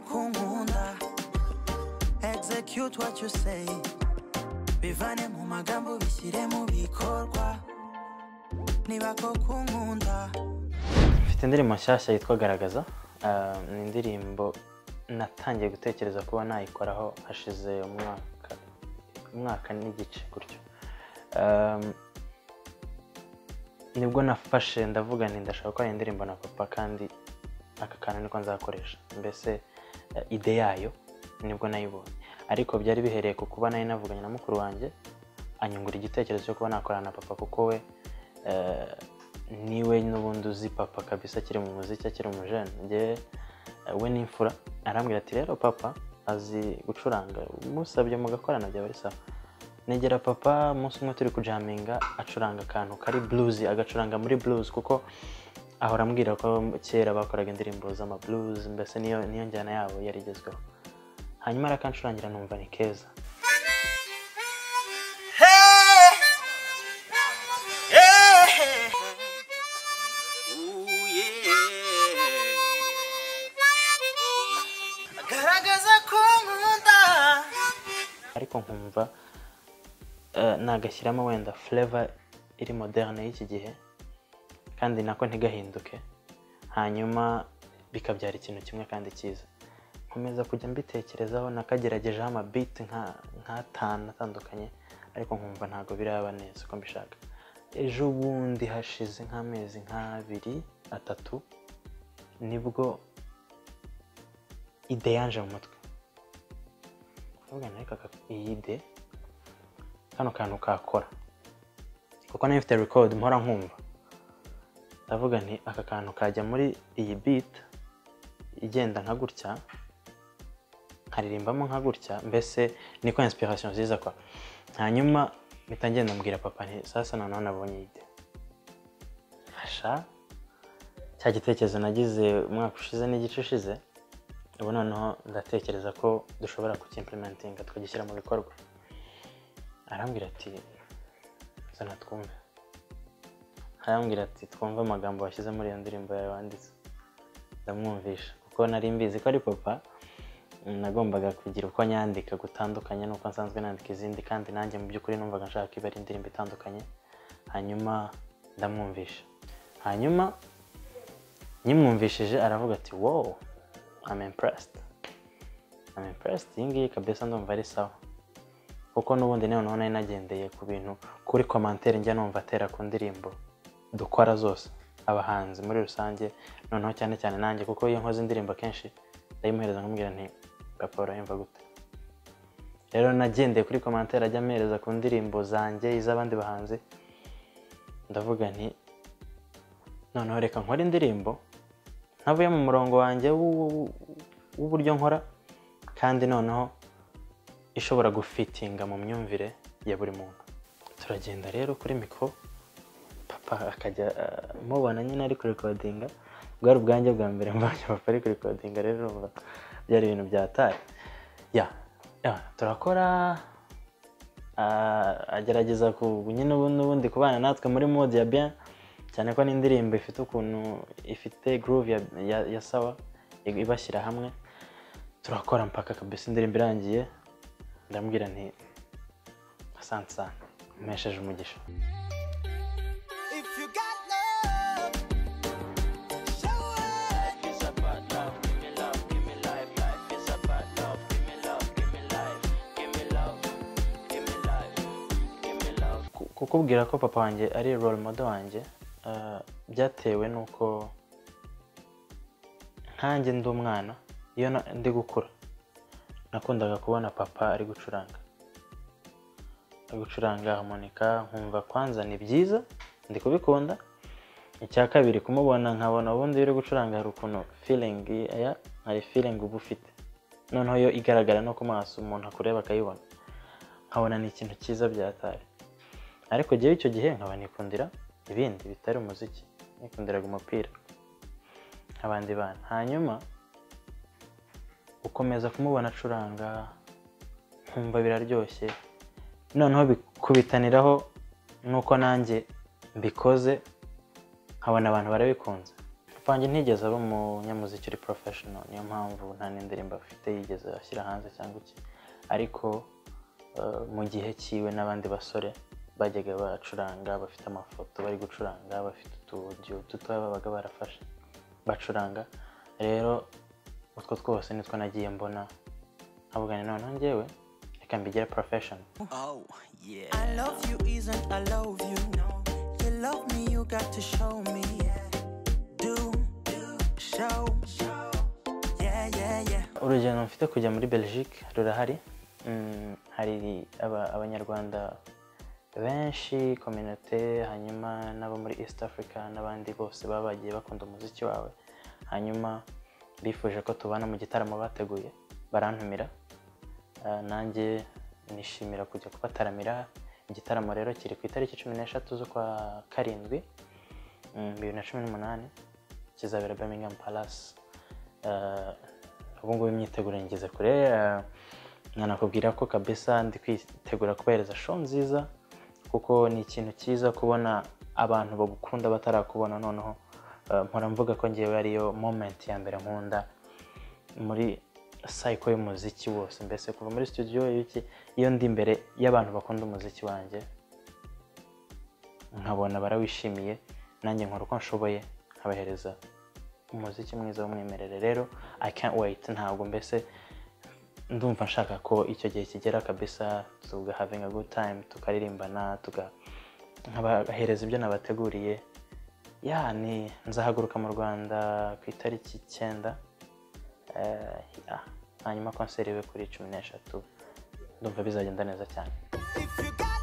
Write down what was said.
kunkunda execute what you say bivane mu magambo bishyire mu bikorwa niba ko kunkunda mfite indirimbo nshyashya yitwa garagaza Ah, ni indirimbo natangiye gutekereza kuba nayikoraho hashize umwaka umwaka n'igice gutyo Ah, nibwo nafashe ndavuga nti ndashaka gukora iyi ndirimbo na papa kandi aka kantu niko nzakoresha mbese eh, ide yayo nibwo nayibonye ariko byari bihereye ku kuba nari navuganye na mukuru wanjye anyungura igitekerezo cyo kuba nakorana na papa kuko we eh, niwe n'ubundi uzi papa kabisa akiri mu muziki akiri umujene njyewe eh, we n'imfura arambwira ati rero papa azi gucuranga musabye mugakorana byaba ari sawa negera papa umunsi umwe turi kujaminga acuranga akantu kari blues agacuranga muri blues kuko ahora ambwira ko kera bakoraga indirimbo z'ama blues mbese niyo niyo njyana yabo yari igezweho hanyuma arakancurangira numva ni keza garagaza ko nkunda ariko nkumva eh, nagashyiramo wenda fureva iri moderne y'iki gihe kandi nako ntigahinduke hanyuma bikabyara ikintu kimwe kandi cyiza nkomeza kujya mbitekerezaho nakageragejeho amabiti nka- nk'atanu atandukanye ariko nkumva ntabwo biraba neza uko mbishaka ejo bundi hashize nk'amezi nk'abiri atatu nibwo ide yanje mu mutwe kuvuga nawe kaka iyi de kano kantu kakora kuko nayo mfite record mpora nkumva ndavuga nti aka kantu kajya muri iyi beat igenda nka gutya nkaririmbamo nka gutya mbese niko inspiration ziza kwa hanyuma mpita ngenda mbwira papa nti sasa noneho nabonye iyi de fasha cya gitekerezo nagize umwaka ushize n'igice ushize ubu noneho ndatekereza ko dushobora kukimplementinga tukagishyira mu bikorwa arambwira ati zana twumve arambwira ati twumve amagambo washyize muri iyo ndirimbo yawe wanditse ndamwumvisha kuko nari mbizi ko ari papa mm, nagombaga kugira uko nyandika gutandukanye n'uko nsanzwe nandika izindi kandi nanjye mu by'ukuri numvaga nshaka ko iba ari indirimbo itandukanye hanyuma ndamwumvisha hanyuma nyimwumvishije aravuga ati wow I'm impressed I'm impressed iyi ngiyi kabisa ndumva ari sawa kuko n'ubundi nawe nari nagendeye ku bintu kuri komantere njya numva atera ku ndirimbo dukora zose abahanzi muri rusange noneho cyane cyane nanjye kuko iyo nkoze indirimbo akenshi ndayimuhereza nkamubwira nti papa urayumva gute rero nagendeye kuri komantere ajya amuhereza ku ndirimbo zanjye iz'abandi bahanzi ndavuga nti noneho reka nkore indirimbo ntavuye mu murongo wanjye w'u- w'u- w'uburyo nkora kandi noneho ishobora gufitinga mu myumvire ya buri muntu turagenda rero kuri mikoro papa akajya ah, mubona nyine ari kurikodinga bwari ubwanjye bwa mbere mbonye papa ari kurikodinga rero urumva byari ibintu byataye ya ya, turakora ah, agerageza ku nyine ubu- n'ubundi kubana natwe muri mode ya bien cyane ko n'indirimbo ifite ukuntu ifite groove ya, ya, ya sawa i- ibashyira hamwe turakora mpaka kabisa indirimbo irangiye ndamubwira nti asante sana mpesheje umugisha if you got love show up Ku- kukubwira ko papa wanjye ari role model wanjye ah, byatewe n'uko nkanjye ndi umwana iyo na- ndi gukura nakundaga kubona papa ari gucuranga ari gucuranga harmonica nkumva kwanza ni byiza ndi kubikunda icya kabiri kumubona nkabona ubundi iyo uri gucuranga hari ukuntu feeling aya hari feeling uba ufite noneho yo igaragara no ku maso umuntu akureba akayibona nkabona ni ikintu cyiza byataye ariko jyewe icyo gihe nkaba nikundira ibindi bitari umuziki nikundiraga umupira nk'abandi bana hanyuma ukomeza kumubona acuranga nkumva biraryoshye noneho bikubitaniraho n'uko nanjye mbikoze nkabona abantu barabikunze Pange ntigeze aba umunyamuziki uri professional niyo mpamvu nta n'indirimbo afite yigeze ashyira hanze cyangwa iki ariko eh, mu gihe cyiwe n'abandi basore bajyaga bacuranga bafite amafoto bari gucuranga bafite utudiyo dutoya babaga barafashe bacuranga rero utwo twose nitwo nagiye mbona nkabugana noneho njyewe reka mbigire profession Oh, yeah. I love you isn't I love you. No. You love me, you got to show me. Do, show. Yeah, yeah, yeah. urugendo mfite kujya muri belgique rurahari Mm, hari aba- abanyarwanda benshi kominote hanyuma n'abo muri east africa n'abandi bose baba bagiye bakunda umuziki wawe hanyuma bifuje ko tubana mu gitaramo bateguye barantumira Ah, nanjye nishimira kujya kubataramira igitaramo rero kiri ku itariki cumi n'eshatu z'ukwa karindwi mm, bibiri na cumi n'umunani kizabera birmingham palace Eh, ubu ngubu imyiteguro ngeze kure eh, nkanakubwira ko kabisa ndi kwitegura kubahereza show nziza kuko ni ikintu cyiza kubona abantu bagukunda batarakubona noneho eh, mpora mvuga ko ngewe ariyo moment ya mbere nkunda muri cycle y'umuziki wose mbese kuva muri studio iyo iki- iyo ndi imbere y'abantu bakunda umuziki wanjye nkabona barawishimiye nanjye nkora uko nshoboye nkabahereza umuziki mwiza w'umwimerere rero i can't wait ntabwo mbese ndumva nshaka ko icyo gihe kigera kabisa tuga having a good time tukaririmbana tuga nkabahereza ibyo nabateguriye ya ni nzahaguruka mu rwanda ku itariki icyenda Eh, ya. hanyuma konseri ibe kuri cumi n'eshatu ndumva bizagenda neza cyane If you got